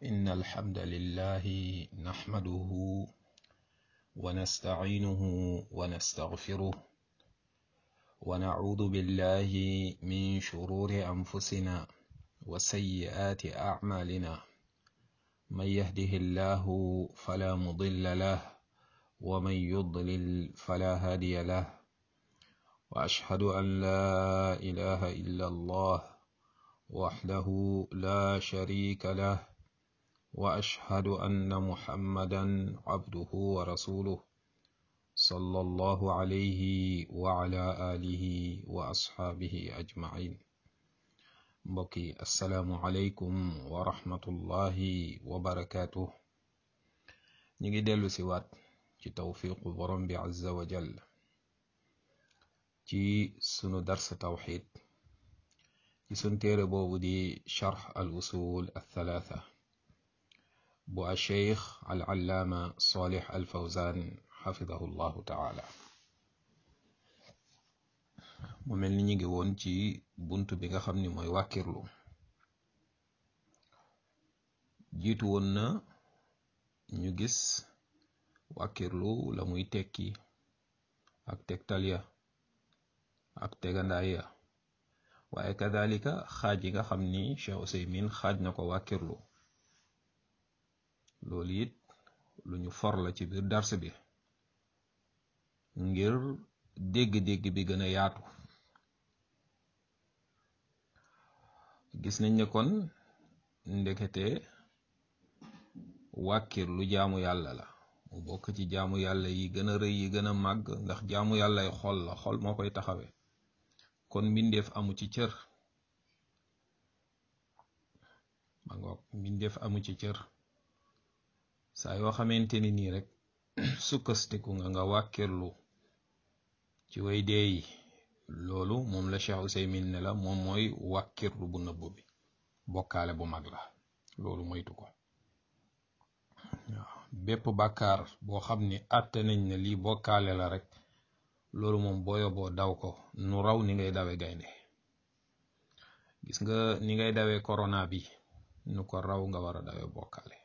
إن الحمد لله نحمده ونستعينه ونستغفره ونعوذ بالله من شرور أنفسنا وسيئات أعمالنا من يهده الله فلا مضل له ومن يضلل فلا هادي له وأشهد أن لا إله إلا الله وحده لا شريك له وأشهد أن محمدا عبده ورسوله صلى الله عليه وعلى آله وأصحابه أجمعين mbokki asalaamualeykum wa rahmatullahi wa barakaatu ñi ngi dellu si waat ci tawfiqu borom bi azza wa jal ci sunu dars tawxid ci sun téere boobu di charx al usul althalatha bu a cheikh al allaama salih al fawzan xafidahu llahu taala mu mel ni ñu ngi woon ci bunt bi nga xam ni mooy wàkkirlu jiitu woon na ñu gis wàkkirlu la muy tekki ak tegtal ya ak tegandaay ya waaye kadalika xaaj yi nga xam ni Cheikh Useymin xaaj na ko wàkkirlu loolu it lu ñu for la ci biir dars bi ngir dégg-dégg bi gën a yaatu gis nañ ne kon ndekete wàkkir lu jaamu yàlla la mu bokk ci jaamu yàlla yi gën a rëy yi gën a màgg ndax jaamu yàllay xol la xol moo koy taxawe kon mbindeef amu ci cër ma ngoog mbindeef amu ci cër saa yoo xamante ni nii rek sukkastiku nga nga wàkkirlu ci way dee yi loolu moom la Cheikh Ouseymin ne la moom mooy wàkkirlu bu nëbb bi bokkaale bu mag la loolu moytu ko waaw bépp bàkkaar boo xam ni àtte nañ ne lii bokkaale la rek loolu moom booyo boo daw ko nu raw ni ngay dawe gaynde gis nga ni ngay dawee corona bi nu ko raw nga war a dawe bokkaale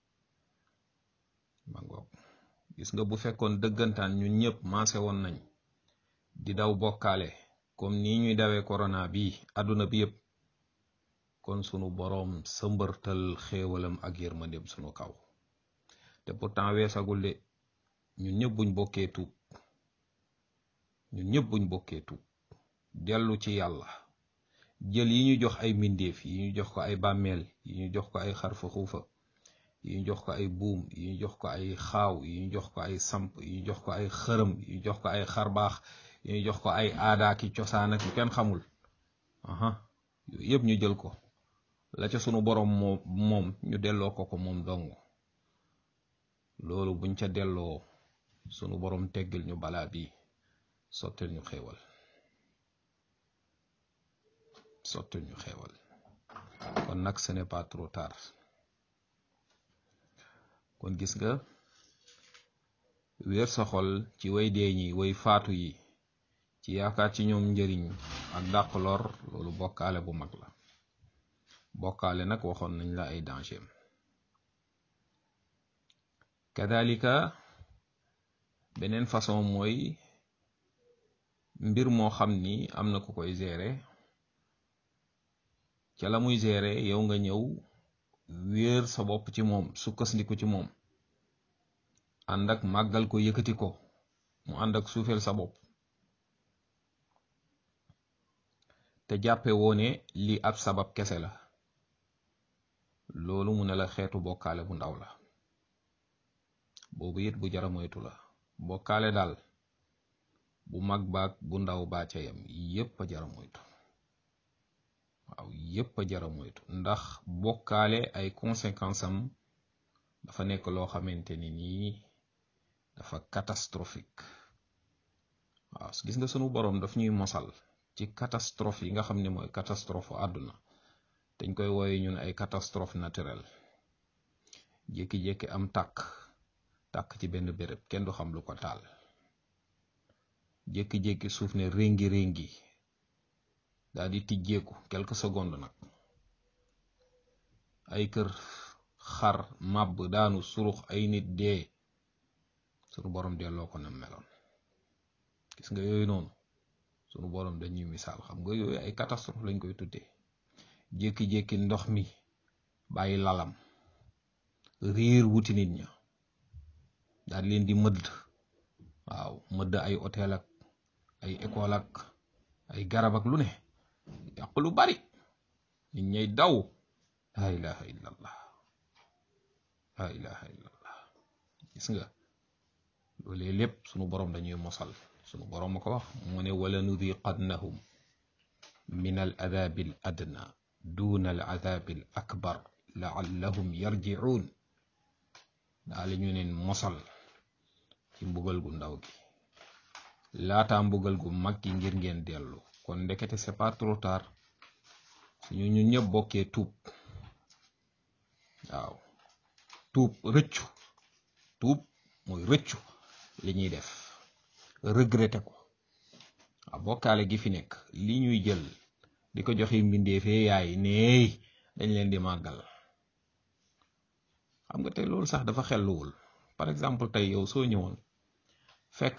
ma ngoog gis nga bu fekkoon dëggantaan ñun ñëpp maase woon nañ di daw bokkaale comme nii ñuy dawee corona bi àdduna bi yëpp kon sunu boroom sëmbërtal xéewalam ak yërmandeem sunu kaw te pourtant weesagul de ñun ñëpp buñ bokkee tuub ñun ñëpp buñ bokkee tuub dellu ci yàlla jël yi ñu jox ay mbindeef yi ñu jox ko ay bàmmeel yi ñu jox ko ay xarfa xuufa yi ñu jox ko ay buum yi ñu jox ko ay xaaw yi ñu jox ko ay samp yi ñu jox ko ay xërëm yi ñu jox ko ay xarbaax yi ñu jox ko ay aadaaki cosaan ak yu kenn xamul aha yooyu yëpp ñu jël ko la ca sunu boroom moo moom ñu delloo ko ko moom dong loolu buñ ca delloo sunu boroom teggil ñu balaa bi sottil ñu xéewal sottil ñu xéewal kon nag ce n'est pas trop tard kon gis nga wéer sa xol ci way dee ñi way faatu yi ci yaakaar ci ñoom njëriñ ak dàq lor loolu bokkaale bu mag la bokkaale nag waxoon nañ la ay danger kadalika beneen façon mooy mbir moo xam ni am na ku koy gérer ca la muy gérer yow nga ñëw wéer sa bopp ci moom sukkandiku ci moom ànd ak màggal ko yëkkati ko mu ànd ak suufeel sa bopp te jàppe woone lii ab sabab kese la loolu mu ne la xeetu bokkaale bu ndaw la boobu it bu jara moytu la bokkaale daal bu mag baag bu ndaw baa ca yam yépp a jara moytu waaw yépp a jara moytu ndax bokkaale ay conséquences am dafa nekk loo xamante ni nii dafa catastrophique waaw gis nga sunu boroom daf ñuy mosal ci catastrophe yi nga xam ne mooy catastrophe àdduna dañ koy wooye ñun ay catastrophe naturelle jékki-jékki am tàkk tàkk ci benn béréb kenn du xam lu ko taal jékki-jékki suuf ne réngi réngi daal di tijjeeku quelques secondes nag ay kër xar màbb daanu surux ay nit dee sunu borom delloo ko nam meloon gis nga yooyu noonu sunu borom dañuy misaal xam nga yooyu ay catastrophe lañ koy tuddee jékki-jékki ndox mi bàyyi lalam riir wuti nit ña daal leen di mëdd waaw mëdd ay hôtel ak ay école ak ay garab ak lu ne yàq lu bari nit ñay daw la ilaha illallah la ilaha illallah gis nga loolee lépp sunu borom dañuy mosal sunu borom ma ko wax mu ne wala nudiqannahum min al adabi al adna duna al adabi al akbar laallahum yarji'un daal ñu neen mosal ci mbugal gu ndaw gi laata mbugal gu mag gi ngir ngeen dellu kon ndekete c'est pas trop tard suñu ñun ñëpp bokkee tuub waaw tuub rëccu tuub mooy rëccu li ñuy def regretter ko waaw bokkaale gi fi nekk li ñuy jël di ko joxe mbindeefee yaay neey dañ leen di màggal xam nga tey loolu sax dafa xelluwul par exemple tey yow soo ñëwoon fekk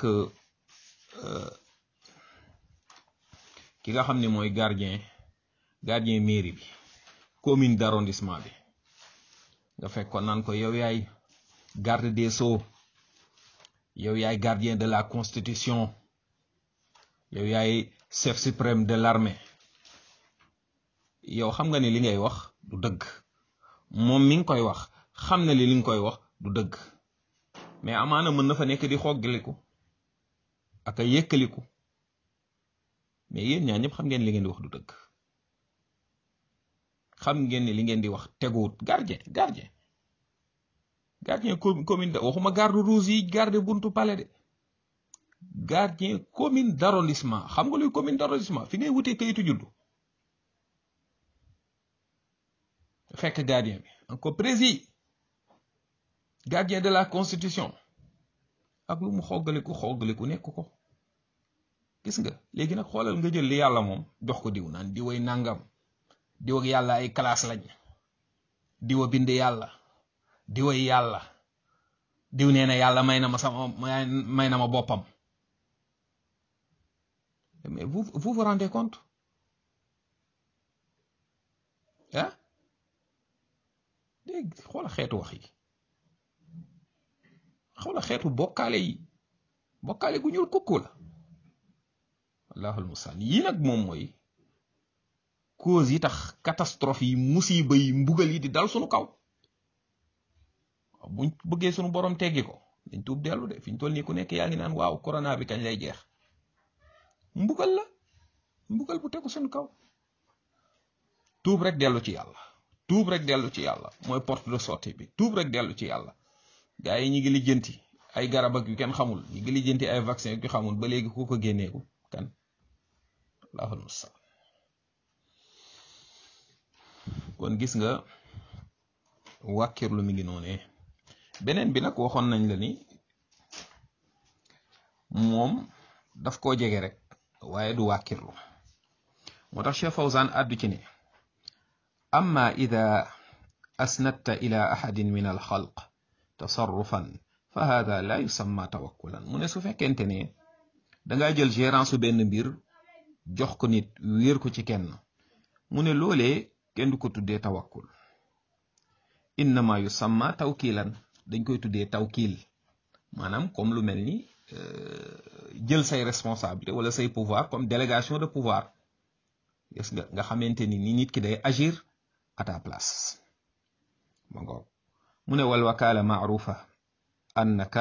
ki nga xam ne mooy gardien gardien mairie bi commune d'arrondissement bi nga fekk ko naan ko yow yaay garde des sceaux yow yaay gardien de la constitution yow yaay chef suprême de l'armée yow xam nga ne li ngay wax du dëgg moom mi ngi koy wax xam na li li nga koy wax du dëgg mais amaana mën na fa nekk di xoggaliku ak a yëkkaliku mais yéen ñaa ñëpp xam ngeen li ngeen di wax du dëgg xam ngeen ni li ngeen di wax teguwut gardien gardien gardien commune waxuma garde rouge yi garde buntu palais de gardien commune d'arrondissement xam nga luy commune d'arrondissement fi ngay wutee kayitu juddu fekk gardien bi encore prési gardien de la constitution ak lu mu xoggaliku xoggaliku nekk ko gis nga léegi nag xoolal nga jël li yàlla moom jox ko diw naan diway nangam diw ak yàlla ay classe lañ diwa bind yàlla diway yàlla diw nee na yàlla may na ma sama may na ma boppam mais vous vous vous rendez compte ah dégg xoola xeetu wax yi xoola xeetu bokkaale yi bokkaale gu ñuul kukku la allahul mustaan yii nag moom mooy cause yi tax catastrophe yi musiba yi mbugal yi di dal sunu kaw buñ bëggee sunu borom teggi ko dañ tuub dellu de fi ñu toll nii ku nekk yaa ngi naan waaw corona bi kañ lay jeex mbugal la mbugal bu tegu sunu kaw tuub rek dellu ci yàlla tuub rek dellu ci yàlla mooy porte de sortie bi tuub rek dellu ci yàlla gaa yi ñi ngi lijjanti ay garab ak yu kenn xamul ñi ngi lijjanti ay vaccin yu xamul ba léegi ku ko génneeku kan allahul mustaan kon gis nga wàkkirlu mi ngi noonee beneen bi nag waxoon nañ la ni moom daf koo jege rek waaye du wàkkirlu moo tax Cheikh Fawzan àddu ci ne amma ida asnadta ila ahadin min alxalq tasarrufan fa hada la yusamma tawakkulan mu ne su fekkente ne danga jël gérance su benn mbir jox ko nit wéer ko ci kenn mu ne loolee kenn du ko tuddee tawakkul innama yusamma tawkilan dañ koy tuddee tawkil maanaam comme lu mel ni jël say responsabilité wala say pouvoir comme délégation de pouvoir gis nga nga xamante ni ni nit ki day agir à ta place ma ngoog mu ne wal wakala maarufa annaka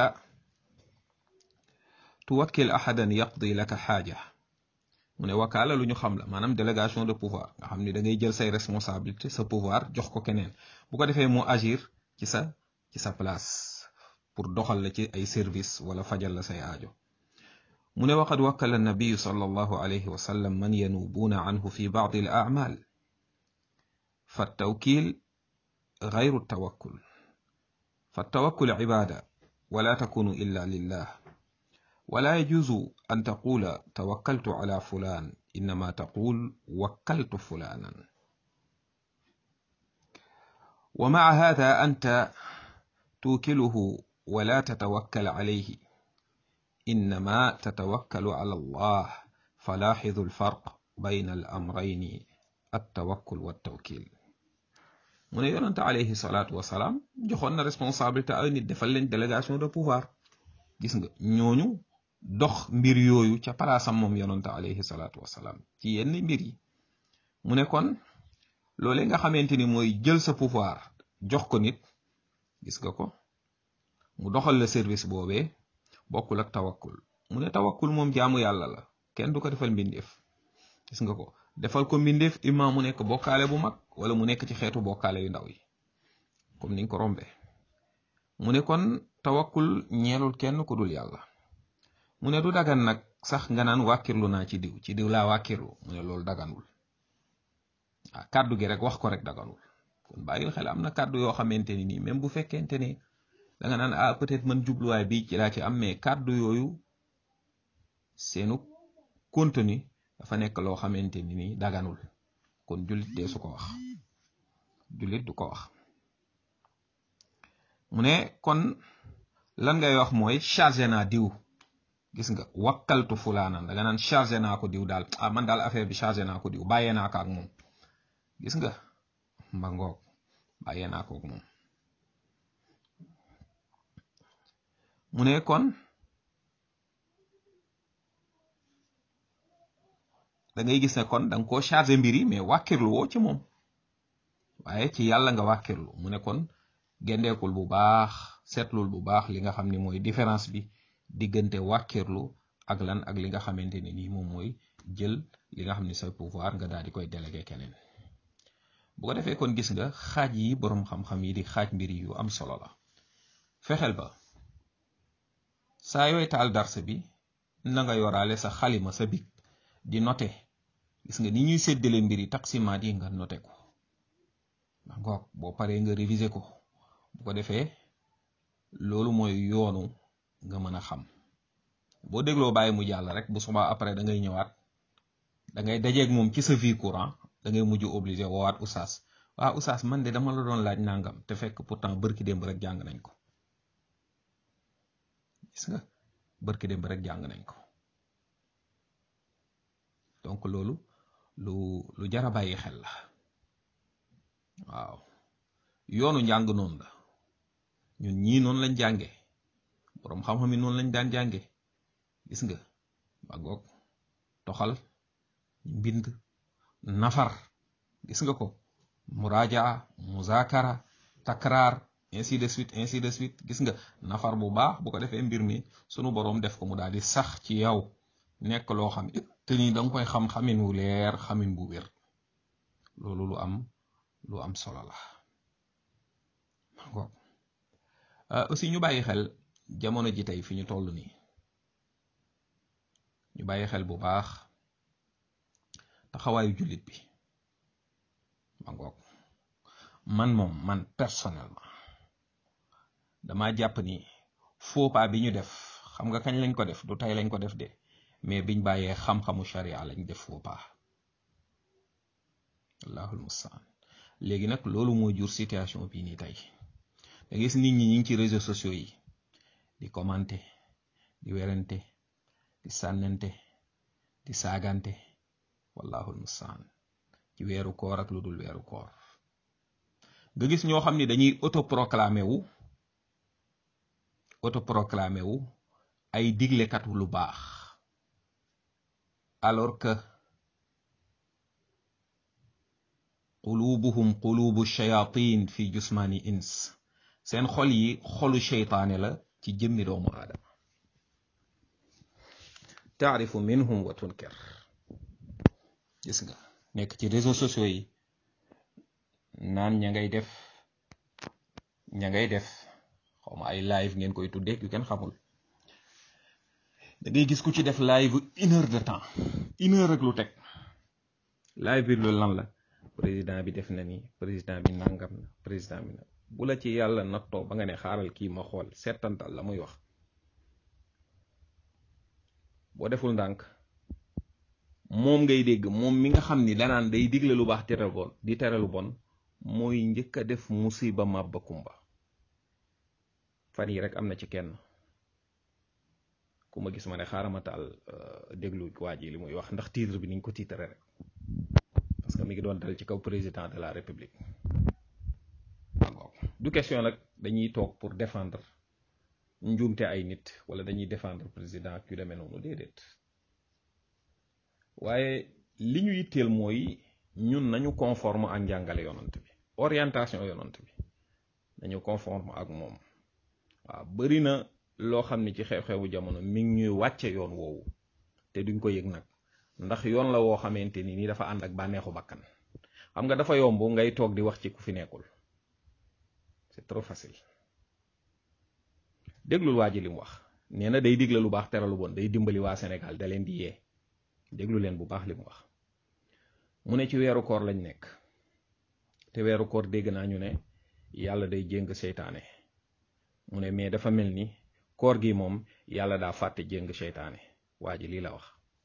tuwakkil ahadan yaqdi laka xaaja mu ne wakaala lu ñu xam la maanaam délégation de pouvoir nga xam ni da ngay jël say responsabilité sa pouvoir jox ko keneen bu ko defee mu agir ci sa ci sa place pour doxal la ci ay service wala fajal la say aajo mu ne waqad wakkala nabiyu sallallahu alayhi wa sallam man yanubuuna anhu fi baadi al a'mal fa tawkil غير التوكل فالتوكل عبادة ولا تكون إلا لله ولا يجوز أن تقول توكلت على فلان إنما تقول وكلت فلانا wa maa hada anta tuukiluhu wala tatawakkal alayhi innama tatawakkalu ala allah falaaxidu alfarq bayna al amrayni attawakkul wa tawkil mu ne yonante alayhi salaatu wasalaam joxoon na responsabilité ay nit defal leen délégation de pouvoir gis nga ñooñu dox mbir yooyu ca palaasam moom yonante alayhi salaatu wasalaam ci yenn mbir yi mu ne kon loolee nga xamante ni mooy jël sa pouvoir jox ko nit gis nga ko mu doxal la service boobee bokkul ak tawakkul mu ne tawakkul moom jaamu yàlla la kenn du ko defal mbindeef gis nga ko defal ko mbindeef imma mu nekk bokkaale bu mag wala mu nekk ci xeetu bokkaale yu ndaw yi comme niñ ko rombee mu ne kon tawakkul ñeelul kenn ku dul yàlla mu ne du dagan nag sax nga naan wàkkirlu naa ci diw ci diw laa wàkkirlu mu ne loolu daganul ah kàddu gi rek wax ko rek daganul kon bàyyil xel am na kàddu yoo xamante ni nii même bu fekkente ne da nga naan ah peut-être man jubluwaay bi ci laa ci am mais kàddu yooyu seenu contenu dafa nekk loo xamante ni nii daganul kon jullit dee su ko wax jullit du ko wax mu ne kon lan ngay wax mooy chargé naa diw gis nga wakkaltu fulaanan da nga naan chargé naa ko diw daal ah man daal affaire bi chargé naa ko diw bàyyee naa ko ak moom gis nga mba ngoog bàyyee naa ko ak moom mu ne kon da ngay gis ne kon da nga koo chargé mbir yi mais wàkkirlu woo ci moom waaye ci yàlla nga wàkkirlu mu ne kon gendeekul bu baax seetlul bu baax li nga xam ni mooy différence bi diggante wàkkirlu ak lan ak li nga xamante ne nii moom mooy jël li nga xam ni sa pouvoir nga daal di koy délégué keneen bu ko defee kon gis nga xaaj yi boroom xam-xam yi di xaaj mbir yu am solo la fexeel ba saa yooy taal darse bi na nga yoraale sa xalima sa big di noté gis nga ni ñuy séddale mbir yi taksimaat yi nga noté ko ba ngoog boo paree nga réviser ko bu ko defee loolu mooy yoonu nga mën a xam boo dégloo bàyyi mu jàll rek bu subaa après da ngay ñëwaat da ngay dajeeg moom ci sa vie courant da ngay mujj obligé woowaat oustaz waa oustaz man de dama la doon laaj nangam te fekk pourtant bërki démb rek jàng nañ ko gis nga bërki démb rek jàng nañ ko donc loolu lu lu jara bàyyi xel la waaw yoonu njàng noonu la ñun ñii noonu lañ jànge boroom xam-xam yi noonu lañ daan jànge gis nga ba goog toxal mbind nafar gis nga ko murajaa muzakara takraar ainsi de suite ainsi de suite gis nga nafar bu baax bu ko defee mbir mi sunu boroom def ko mu daal di sax ci yow nekk loo xam te ni danga koy xam xamin wu leer xamin bu wér loolu lu am lu am solo la ko aussi ñu bàyyi xel jamono ji tey fi ñu toll nii ñu bàyyi xel bu baax taxawaayu jullit bi ma ngoog man moom man personnellement dama jàpp ni faux pas bi ñu def xam nga kañ lañ ko def du tey lañ ko def de mais biñ bàyyee xam-xamu sharia lañ def faux pas allahul mustaan léegi nag loolu moo jur situation bii nii tey da gis nit ñi ñi ngi ci réseaux sociaux yi di commenter di werante di sànnante di saagante wallahul mustaan ci weeru koor ak lu dul weeru koor nga gis ñoo xam ni dañuy autoproclamé wu autoproclamé wu ay diglekatu lu baax alors que qulubuhum qulubu shayatin fi jusmani ins seen xol yi xolu sheytaane la ci jëmmi doomu aadama taarifu minhum wa tunkir gis nga nekk ci réseaux sociaux yi naan ña ngay def ña ngay def xawma ay live ngeen koy tuddee yu kenn xamul da ngay gis ku ci def live une heure de temps une heure rek lu teg live bi loolu lan la président bi def na ni président bi nangam na président bi na bu la ci yàlla nattoo ba nga ne xaaral kii ma xool seetantal la muy wax boo deful ndànk moom ngay dégg moom mi nga xam ni danaan day digle lu baax tere bon di tere lu bon mooy njëkk a def musiba màbba kumba fan yi rek am na ci kenn ku ma gis ma ne xaaral ma taal déglu waa ji li muy wax ndax titre bi niñ ko titre rek parce que mi ngi doon dal ci kaw président de la république du question nag dañuy toog pour défendre njuumte ay nit wala dañuy défendre président ak yu demee noonu déedéet waaye li ñu yitteel mooy ñun nañu conforme ak njàngale yonant bi orientation yonant bi nañu conforme ak moom waaw bari na loo xam ne ci xew-xewu jamono mi ngi ñuy wàcce yoon woowu te duñ ko yëg nag ndax yoon la woo xamante ni ni dafa ànd ak bànneexu bakkan xam nga dafa yomb ngay toog di wax ci ku fi nekkul c'est trop facile déglul waa ji li mu wax nee na day digle lu baax tere lu bon day dimbali waa Sénégal da leen di yee déglu leen bu baax li mu wax mu ne ci weeru koor lañ nekk te weeru koor dégg naa ñu ne yàlla day jéng seytaane mu ne mais dafa mel ni koor gi moom yàlla daa fàtte jéng seytaane waa ji lii la wax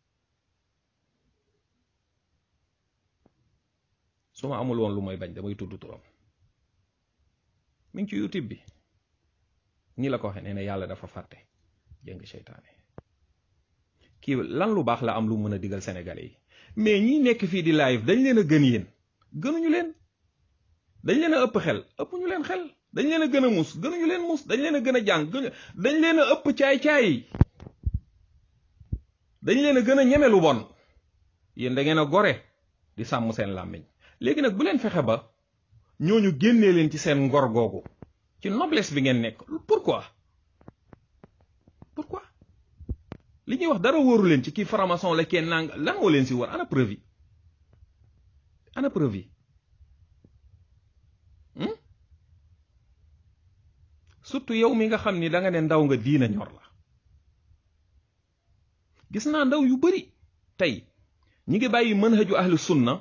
su ma amul woon lu may bañ damay tudd turam mi ngi ci youtube bi ni la ko waxee nee na yàlla dafa fàtte jéng seytaane kii lan lu baax la am lu mën a digal sénégalais yi mais ñi nekk fii di live dañ leen a gën yéen gënuñu leen dañ leen a ëpp xel ëpp ñu leen xel dañ leen a gën a mus gënuñu leen mus dañ leen a gën a jàng dañ leen a ëpp caay-caay dañ leen a gën a ñeme lu bon yéen da ngeen a gore di sàmm seen làmmiñ léegi nag bu leen fexe ba ñooñu génnee leen ci seen ngor googu ci noblesse bi ngeen nekk pourquoi pourquoi li ñuy wax dara wóoru leen ci kii franc-maçon la kenn nang lan moo leen si war ana preuve yi ana preuve yi surtout yow mi nga xam ni da nga ne ndaw nga diina ñor la gis naa ndaw yu bari tey ñi ngi bàyyi manhaju ahlu sunna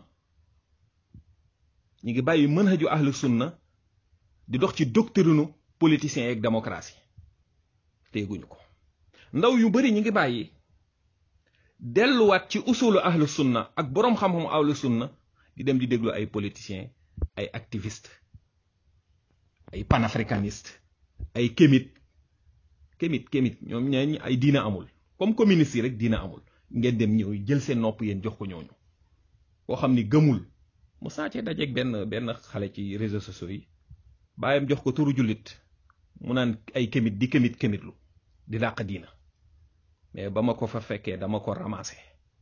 ñi ngi bàyyi manhaju ahlu sunna di dox ci doctrinu politicien yeeg démocratie teeguñu ko ndaw yu bari ñi ngi bàyyi delluwaat ci usulu ahlu sunna ak boroom xam-xamu ahlu sunna di dem di déglu ay politiciens ay activistes ay panafricanistes ay kémit kémit kémit ñoom ñooñu ay diina amul comme communiste yi rek diina amul ngeen dem ñëw jël seen nopp yéen jox ko ñooñu koo xam ni gëmul mu saacee dajeeg benn benn xale ci réseaux sociaux yi bàyyam jox ko turu jullit mu naan ay kémit di kémit kémitlu di dàq diina mais ba ma ko fa fekkee dama ko ramassé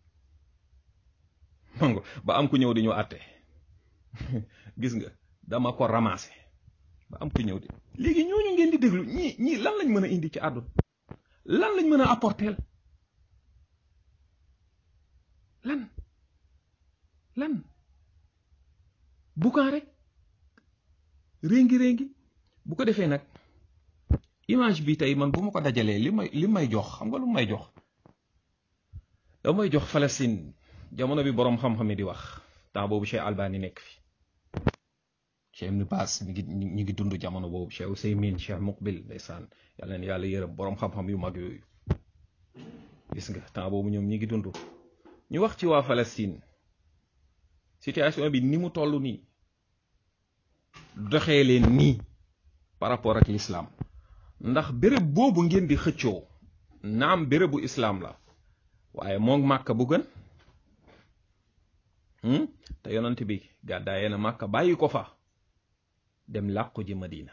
mango ba am ku ñëw di ñu àtte gis nga dama ko ramassé ba am ku ñëw di léegi ñooñu ngeen di déglu ñii ñii lan lañ mën a indi ci àdduna lan lañ mën a apporter lan lan bukaan rek réngi réngi bu ko defee nag image bi tey man bu ma ko dajalee li may li may jox xam nga lu may jox da may jox Palestine jamono bi boroom xam-xam yi di wax temps boobu Cheikh Albani nekk fi Cheikh Ibn Baas mi ngi ñi ngi dund jamono boobu Cheikh Ousaymin Cheikh Muqbil ndeysaan yàlla na yàlla yërëm boroom xam-xam yu mag yooyu gis nga temps boobu ñoom ñi ngi dund ñu wax ci waa Palestine situation bi ni mu toll nii doxee leen nii par rapport ak l'islam ndax béréb boobu ngeen di xëccoo naam bérébu islam la waaye moom màkka bu gën te yonent bi gàddaayee na màkka bàyyi ko fa dem làqu ji madina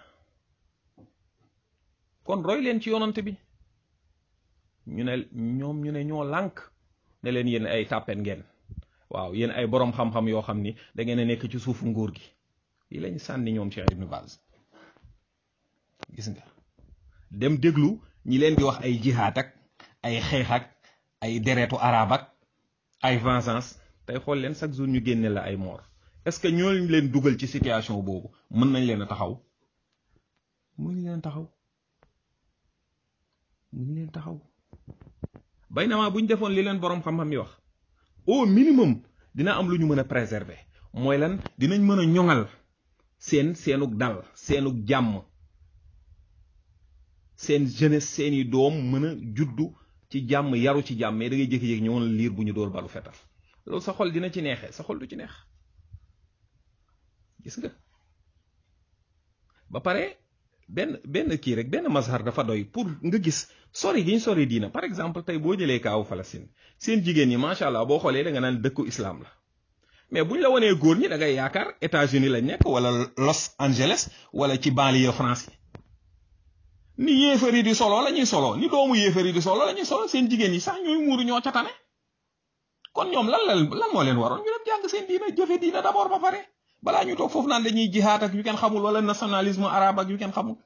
kon roy leen ci yonent bi ñu ne ñoom ñu ne ñoo lànk ne leen yéen ay tàppeen ngeen waaw yéen ay boroom xam-xam yoo xam ni da ngeen a nekk ci suufu nguur gi lii lañ sànni ñoom Cheikh Ibn Baz gis nga dem déglu ñi leen di wax ay jihaad ak ay xeex ak ay deretu arab ak ay vengeance tey xool leen chaque jour ñu génne la ay mort est-ce que ñooñu leen dugal ci situation boobu mën nañ leen a taxaw mënuñ leen taxaw mënuñ leen taxaw bay na maa bu ñu defoon li leen boroom xam-xam yi wax au minimum dina am lu ñu mën a préserver mooy lan dinañ mën a ñoŋal seen seenug dal seenug jàmm seen jeunesse seeni doom mën a juddu ci jàmm yaru ci jàmm mais da ngay jékki-jékki ñëwoon liir bu ñu dóor balu fetal loolu sa xol dina ci neexee sa xol du ci neex gis nga ba pare benn benn kii rek benn mazhar dafa doy pour nga gis sori gi ñu sori diina par exemple tey boo jëlee kaawu Palestine seen jigéen ñi macha allah boo xoolee da nga naan dëkku islam la mais buñ la wanee góor ñi da ngay yaakaar États-Unis lañ nekk wala Los Angeles wala ci banlieue France yi ni yéefari di solo la ñuy solo ni doomu yéefari di solo la ñuy solo seen jigéen ñi sax ñooy muuru ñoo ca tane kon ñoom lan la lan moo leen waroon ñu dem jàng seen diina jëfe diina d'abord ba pare balaa ñu toog foofu naan dañuy jihaat ak yu kenn xamul wala nationalisme arabe ak yu kenn xamul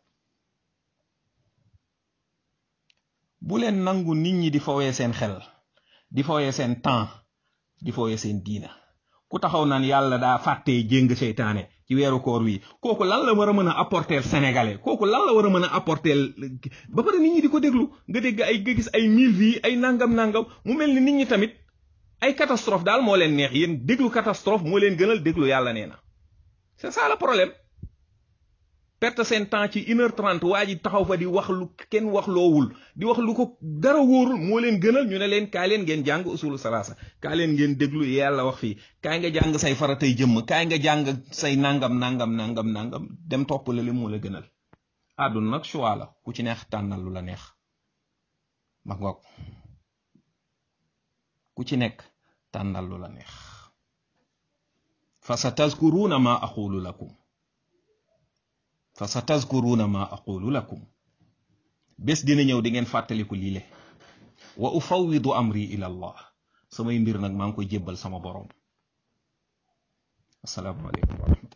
bu leen nangu nit ñi di fowee seen xel di fowee seen temps di fowee seen diina ku taxaw naan yàlla daa fàttee jéng seytaane ci weeru koor wi kooku lan la war a mën a apporter sénégalais kooku lan la war a mën a apporter ba pare nit ñi di ko déglu nga dégg ay nga gis ay mille vies ay nangam nangam mu mel ni nit ñi tamit ay catastrophe daal moo leen neex yéen déglu catastrophe moo leen gënal déglu yàlla nee na c'est ça le problème perte seen temps ci une heure trente waa ji taxaw fa di wax lu kenn wax loowul di wax lu ko dara wóorul moo leen gënal ñu ne leen kaay leen ngeen jàng usulu salaasa kaay leen ngeen déglu yàlla wax fii kaay nga jàng say faratay jëmm kaay nga jàng say nangam nangam nangam nangam dem topp la li moo la gënal àdduna nag choix la ku ci neex tànnal lu la neex ma ngoog ku ci nekk tànnal lu la neex fa sa tazkuruuna ma aqulu lakum fa sa tazkuruuna ma aqulu lakum bés dina ñëw di ngeen fàttaliku lii le wa ufawidu amri ila allah samay mbir nag maa ngi koy jébbal sama boroom assalaamu aleykum wa rahmatullah